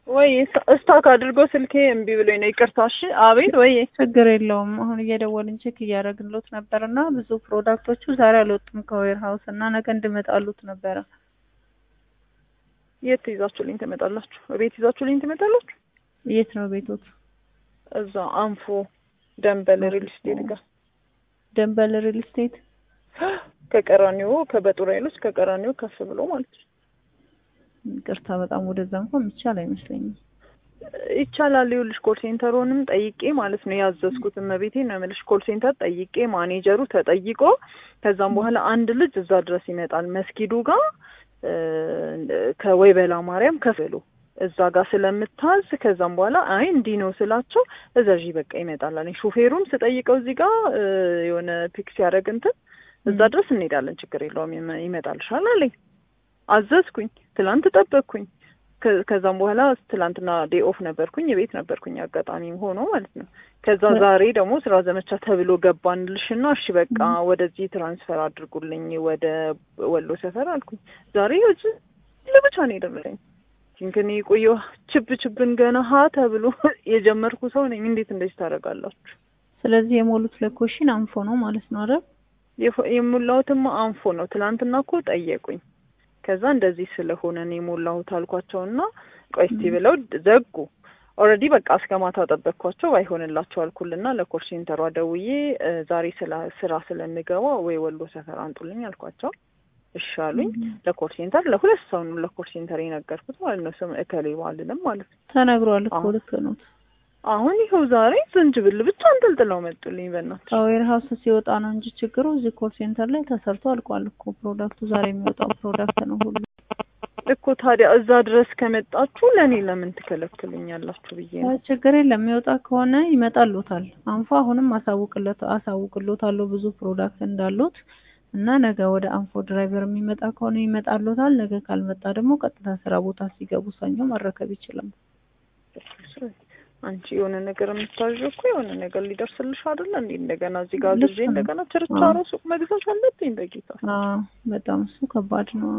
ወይ እስታክ አድርጎ ስልኬ እምቢ ብሎኝ ነው። ይቅርታ። እሺ። አቤት። ወይ ችግር የለውም። አሁን እየደወልን ቼክ እያደረግንሎት ነበር እና ብዙ ፕሮዳክቶቹ ዛሬ አልወጡም ከዌር ሀውስ እና ነገ እንድመጣሉት ነበረ። የት ይዛችሁልኝ ትመጣላችሁ? ቤት ይዛችሁልኝ ትመጣላችሁ? የት ነው ቤቶት? እዛ አንፎ ደንበል ሪል ስቴት ጋር ደንበል ሪል ስቴት ከቀራኒዮ ከበጡር ኃይሎች ከቀራኒዮ ከፍ ብሎ ማለት ነው። ይቅርታ በጣም ወደዛ እንኳን የሚቻል አይመስለኝም። ይቻላል። ይኸውልሽ ኮል ሴንተሩንም ጠይቄ ማለት ነው ያዘዝኩት እመቤቴ ነው የምልሽ። ኮል ሴንተር ጠይቄ ማኔጀሩ ተጠይቆ ከዛም በኋላ አንድ ልጅ እዛ ድረስ ይመጣል መስጊዱ ጋር ከወይበላ ማርያም ከፍሎ እዛ ጋር ስለምታዝ ከዛም በኋላ አይ እንዲህ ነው ስላቸው እዛዥ በቃ ይመጣል አለኝ። ሹፌሩም ስጠይቀው እዚህ ጋር የሆነ ፒክ ሲያደርግ እንትን እዛ ድረስ እንሄዳለን ችግር የለውም ይመጣልሻል አለኝ። አዘዝኩኝ። ትላንት ጠበቅኩኝ። ከዛም በኋላ ትላንትና ዴይ ኦፍ ነበርኩኝ፣ የቤት ነበርኩኝ አጋጣሚ ሆኖ ማለት ነው። ከዛ ዛሬ ደግሞ ስራ ዘመቻ ተብሎ ገባንልሽና እሺ በቃ ወደዚህ ትራንስፈር አድርጉልኝ ወደ ወሎ ሰፈር አልኩኝ። ዛሬ እዚህ ለብቻ ነው የደረሰኝ። ግን የቆየው ችብ ችብን ገና ሀ ተብሎ የጀመርኩ ሰው ነኝ። እንዴት እንደዚህ ታደርጋላችሁ? ስለዚህ የሞሉት ለኮሽን አንፎ ነው ማለት ነው አይደል? የሞላሁትማ አንፎ ነው። ትላንትና እኮ ጠየቁኝ። ከዛ እንደዚህ ስለሆነ ነው የሞላሁት አልኳቸውና ቆይ እስቲ ብለው ዘጉ። ኦልሬዲ በቃ እስከ ማታ ጠበቅኳቸው። አይሆንላቸው አልኩልና ለኮል ሴንተሯ ደውዬ ዛሬ ስራ ስለምገባ ወይ ወሎ ሰፈር አንጡልኝ አልኳቸው። እሺ አሉኝ። ለኮል ሴንተር ለሁለት ሰው ነው ለኮል ሴንተር የነገርኩት ማለት ነው። ስም እከሌ ባልልም ማለት ነው። ተነግሯል እኮ ልክ ነው። አሁን ይኸው ዛሬ ዝንጅብል ብቻ አንጠልጥለው መጡልኝ። በእናትሽ ከዌር ሀውስ ሲወጣ ነው እንጂ ችግሩ እዚህ ኮል ሴንተር ላይ ተሰርቶ አልቋል እኮ ፕሮዳክቱ። ዛሬ የሚወጣው ፕሮዳክት ነው ሁሉ እኮ። ታዲያ እዛ ድረስ ከመጣችሁ ለእኔ ለምን ትከለክሉኛላችሁ ብዬ ነው። ችግር የለም የሚወጣ ከሆነ ይመጣሉታል። አንፎ አሁንም አሳውቅለት አሳውቅሎታለሁ ብዙ ፕሮዳክት እንዳሉት እና ነገ ወደ አንፎ ድራይቨር የሚመጣ ከሆነ ይመጣሉታል። ነገ ካልመጣ ደግሞ ቀጥታ ስራ ቦታ ሲገቡ ሰኞ መረከብ ይችላል። አንቺ የሆነ ነገር የምታዥ እኮ የሆነ ነገር ሊደርስልሽ አይደለ እንዴ? እንደገና እዚህ ጋር ጊዜ እንደገና ችርቻሮ ሱቅ መግዛት አለብኝ። በጌታ በጣም እሱ ከባድ ነው።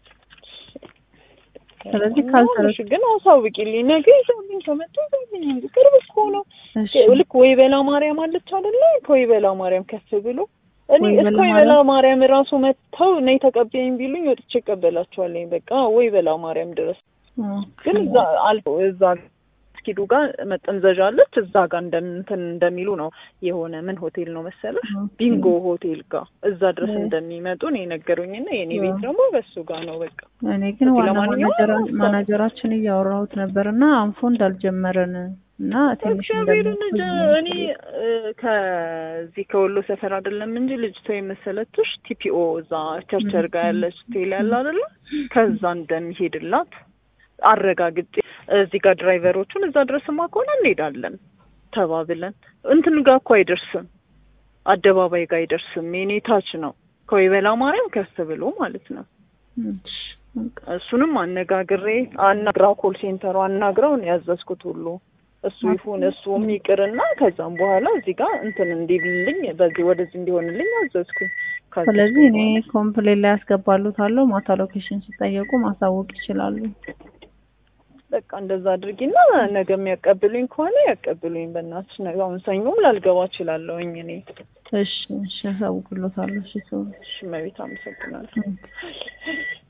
ስለዚህ ካልሰረች ግን አሳውቂልኝ። ነገ ይዘውልኝ ከመጡ ይዘውልኝ እንጂ ቅርብ እኮ ነው። ልክ ወይ በላ ማርያም አለች አይደለ? ከወይ በላ ማርያም ከፍ ብሎ እኔ እስከ ወይ በላ ማርያም ራሱ መጥተው ነይ ተቀበይኝ ቢሉኝ ወጥቼ እቀበላቸዋለኝ። በቃ ወይ በላ ማርያም ድረስ ግን እዛ አልፎ እዛ መስጊዱ ጋር መጠንዘዣ አለች። እዛ ጋር እንትን እንደሚሉ ነው የሆነ ምን ሆቴል ነው መሰለሽ ቢንጎ ሆቴል ጋር እዛ ድረስ እንደሚመጡ ነው የነገሩኝና የኔ ቤት ደግሞ በሱ ጋር ነው። በቃ እኔ ግን ዋና ማናጀራችን እያወራሁት ነበር እና አንፎ እንዳልጀመረን እና ትንሽ እኔ ከዚህ ከወሎ ሰፈር አይደለም እንጂ ልጅቷ የመሰለችሽ ቲፒኦ እዛ ቸርቸር ጋር ያለች ሆቴል ያለ አይደለ ከዛ እንደሚሄድላት አረጋግጬ እዚህ ጋር ድራይቨሮቹን እዛ ድረስማ ከሆነ እንሄዳለን ተባብለን እንትን ጋር እኮ አይደርስም፣ አደባባይ ጋር አይደርስም። የኔ ታች ነው ከወይበላ ማርያም ከፍ ብሎ ማለት ነው። እሱንም አነጋግሬ አናግራው ኮል ሴንተሩ አናግራው ነው ያዘዝኩት ሁሉ እሱ ይሁን እሱም ይቅርና ከዛም በኋላ እዚህ ጋር እንትን እንዲልልኝ በዚህ ወደዚህ እንዲሆንልኝ አዘዝኩኝ። ስለዚህ እኔ ኮምፕሌን ላይ ያስገባሉታለሁ። ማታ ሎኬሽን ሲጠየቁ ማሳወቅ ይችላሉ። በቃ እንደዛ አድርጊና ነገ የሚያቀብሉኝ ከሆነ ያቀብሉኝ። በእናትሽ ነገ አሁን ሰኞም ላልገባ እችላለሁኝ እኔ። እሺ እሺ፣ ያሳውቅሎታለሁ። እሺ ሰው እሺ፣ መቤት አመሰግናለሁ።